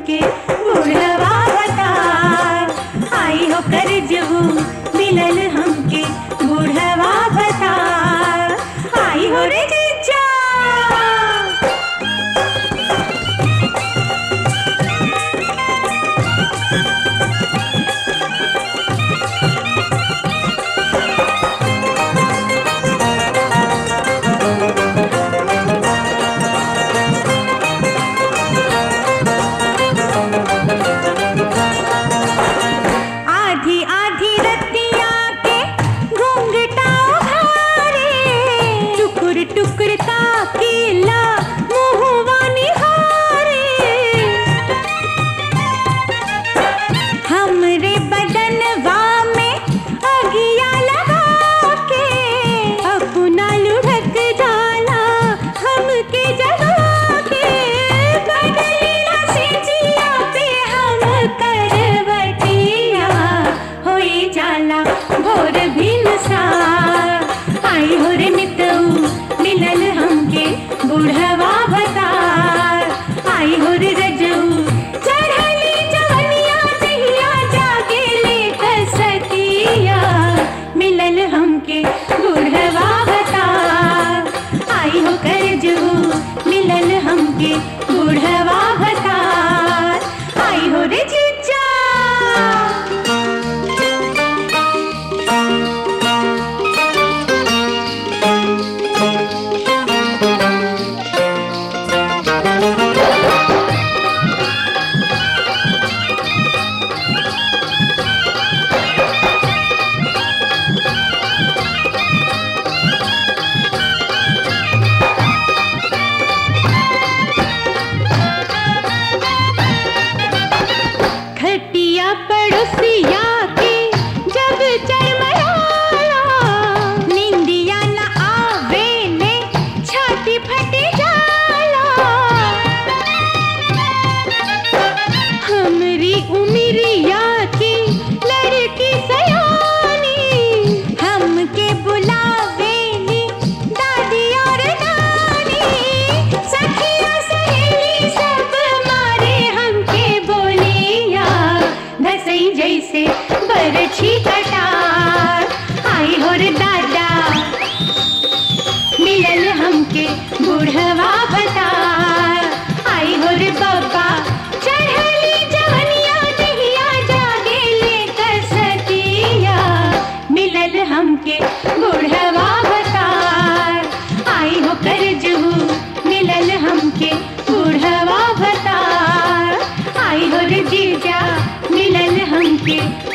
हमके बुढ़वा बता आई हो कर जबू मिलल हमके बुढ़वा बता आई हो रे जीजा आधी आधी रतिया के घूंघटा उघारे टुकुर टुकुर ताकीला मुहवा निहारे हमरे बदनवा में अगिया लगा के अपना लुढ़क जाला हमके जगा के बदलीला से जिया पे हम करवटिया होई जाला भोर भिनसा आई हो रे मितऊ मिलल हमके बुढ़वा बता आई हो रे रजऊ चढ़ली जवनिया दहिया जागे ले कसतिया मिलल हमके बुढ़वा बता आई हो कर जऊ मिलल हमके बुढ़वा बता आई हो रे जीजा खटिया पड़ोसिया के जब चरमराला निंदिया न आवे ने छाती फट जाला हमरी उमरिया की लड़की सयानी हमके बुलावे नी दादी और नानी सखिया सहेली सब मारे हमके बोलिया धसई जैसे बरछी कटार आई हो रे दादा मिलल हमके बुढ़वा बता आई हो रे बाबा चढ़ली जवनिया दहिया जागे ले कसतिया मिलल हमके बुढ़वा बता आई हो कर जहू मिलल हमके बुढ़वा बता आई हो रे जीजा मिलल हमके